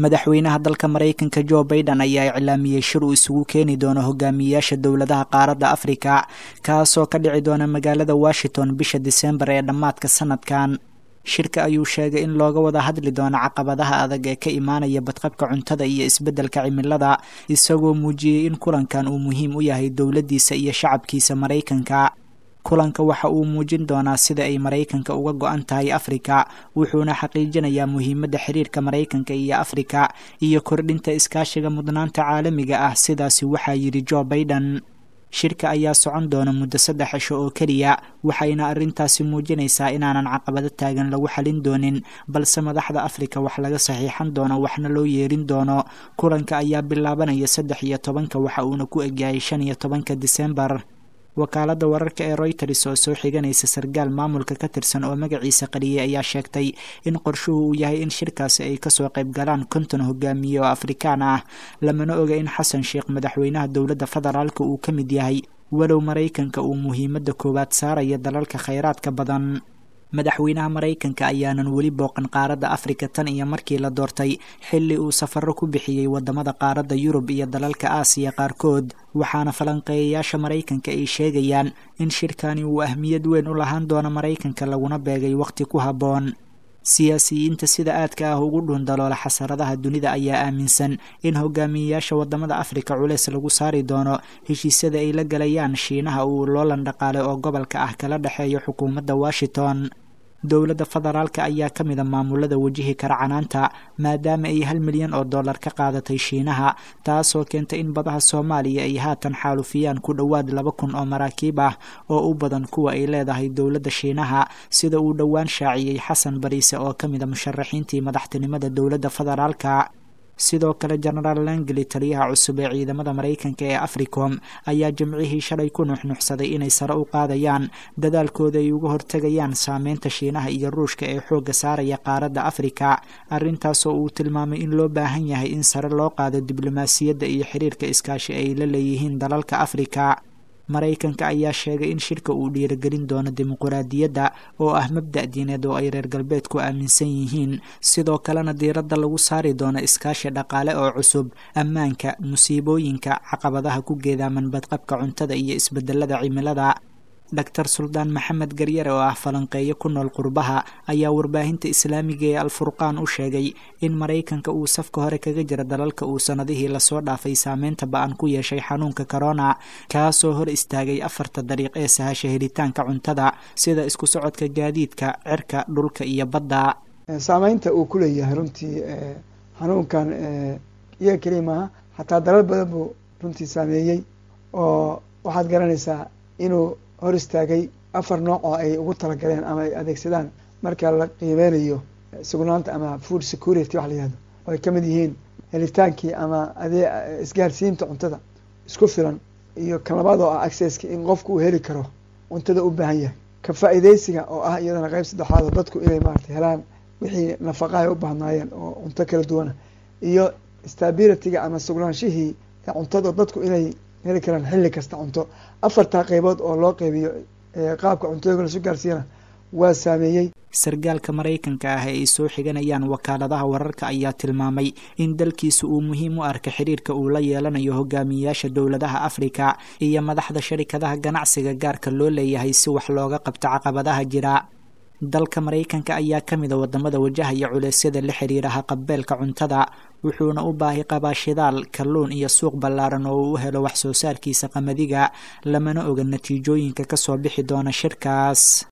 madaxweynaha dalka maraykanka jo baiden ayaa iclaamiyey shir uu isugu keeni doono hogaamiyayaasha dowladaha qaaradda afrika kaasoo ka dhici doona magaalada washington bisha disembar ee dhammaadka sanadkan shirka ayuu sheegay in looga wada hadli doono caqabadaha adag ee ka imaanaya badqabka cuntada iyo isbeddelka cimilada isagoo muujiyey in kulankan uu muhiim u yahay dowladdiisa iyo shacabkiisa maraykanka kulanka waxa uu muujin doonaa sida ay maraykanka uga go-an tahay afrika wuxuuna xaqiijinayaa muhiimadda xiriirka maraykanka iyo afrika iyo kordhinta iskaashiga mudnaanta caalamiga ah sidaasi waxaa yidhi jo baiden shirka ayaa socon doona muddo saddex cisho oo keliya waxayna arrintaasi muujinaysaa inaanan caqabado taagan lagu xalin doonin balse madaxda afrika wax laga saxiixan doono waxna loo yeerin doono kulanka ayaa bilaabanaya saddex iyo tobanka waxa uuna ku egyahay shan iyo tobanka disembar wakaaladda wararka ee royters oo soo xiganaysa sarkaal maamulka ka tirsan oo magaciisa qariyay ayaa sheegtay in qorshuhu uu yahay in shirkaasi ay kasoo qayb galaan konton hogaamiye oo afrikaan ah lamana oga in xasan sheekh madaxweynaha dowladda federaalka uu ka mid yahay walow maraykanka uu muhiimadda koowaad saaraya dalalka khayraadka badan madaxweynaha maraykanka ayaanan weli booqan qaaradda afrika tan iyo markii la doortay xilli uu safaro ku bixiyey wadamada qaaradda yurub iyo dalalka aasiya qaarkood waxaana falanqeeyayaasha maraykanka ay sheegayaan in shirkani uu ahmiyad weyn u lahaan doono maraykanka laguna beegay wakhti ku habboon siyaasiyiinta sida aadka ah ugu dhuundaloola xasaradaha dunida ayaa aaminsan in hogaamiyeyaasha wadamada afrika culeys lagu saari doono heshiisyada ay la galayaan shiinaha uu loolan dhaqaale oo gobolka ah kala dhexeeyo xukuumadda washington dowladda federaalka ayaa ka mida maamulada wajihi kara canaanta maadaama ay hal milyan oo dollar ka qaadatay shiinaha taasoo keentay in badaha soomaaliya ay haatan xaalufiyaan ku dhowaad laba kun oo maraakiib ah oo u badan kuwa ay leedahay dowladda shiinaha sida uu dhowaan shaaciyey xasan bariise oo ka mida musharaxiintii madaxtinimada dowladda federaalka sidoo kale genaraal langeli taliyaha cusub ee ciidamada maraykanka ee africom ayaa jimcihii shalay ku nuxnuxsaday inay sare u qaadayaan dadaalkooda ay uga hortegayaan saameynta shiinaha iyo ruushka ee xoogga saaraya qaaradda afrika arrintaasoo uu tilmaamay in loo baahan yahay in sare loo qaado diblomaasiyadda iyo xiriirka iskaashi ay la leeyihiin dalalka afrika maraykanka ayaa sheegay in shirka uu dhiirigelin doono dimuquraadiyadda oo ah mabda' diineed oo ay reer galbeedku aaminsan yihiin sidoo kalena diiradda lagu saari doono iskaashi dhaqaale oo cusub ammaanka musiibooyinka caqabadaha ku geedaaman badqabka cuntada iyo isbedelada cimilada doctor suldaan maxamed garyare oo ah falanqeeyo ku nool qurbaha ayaa warbaahinta islaamiga ee alfurqaan u sheegay in maraykanka uu safka hore kaga jira dalalka uu sannadihii lasoo dhaafay saameynta ba-an ku yeeshay xanuunka corona kaasoo hor istaagay afarta dariiq ee sahasha helitaanka cuntada sida isku socodka gaadiidka cirka dhulka iyo badda saameynta uu ku leeyahay runtii xanuunkan iyaga keliya maaha xataa dalal badan buu runtii saameeyey oo waxaad garanaysaa inuu hor istaagay afar nooc oo ay ugu talagaleen ama ay adeegsadaan marka la qiimeynayo sugnaanta ama food security wax la yihahdo oo ay ka mid yihiin helitaankii ama adee isgaarsiinta cuntada isku filan iyo kan labaad oo ah accesski in qofku uu heli karo cuntada u baahan yahay ka faa'iideysiga oo ah iyadana qeyb saddexaad oo dadku inay maarata helaan wixii nafaqaha ay u baahnaayeen oo cunto kala duwana iyo stabilityga ama sugnaanshihii cuntada dadku inay heli karaan xilli kasta cunto afartaa qeybood oo loo qeybiyo qaabka cuntooyinka lasu gaarsiiyana waa saameeyey sargaalka maraykanka ah ee ay soo xiganayaan wakaaladaha wararka ayaa tilmaamay in dalkiisa uu muhiim u arka xiriirka uu la yeelanayo hogaamiyeyaasha dowladaha afrika iyo madaxda sharikadaha ganacsiga gaarka loo leeyahay si wax looga qabto caqabadaha jira dalka maraykanka ayaa ka mida wadamada wajahaya culeysyada la xiriira haqabeelka cuntada wuxuuna u baahi qabaa shidaal kalluun iyo suuq ballaaran oo uu u helo wax soo saarkiisa qamadiga lamana oga natiijooyinka kasoo bixi doona shirkaas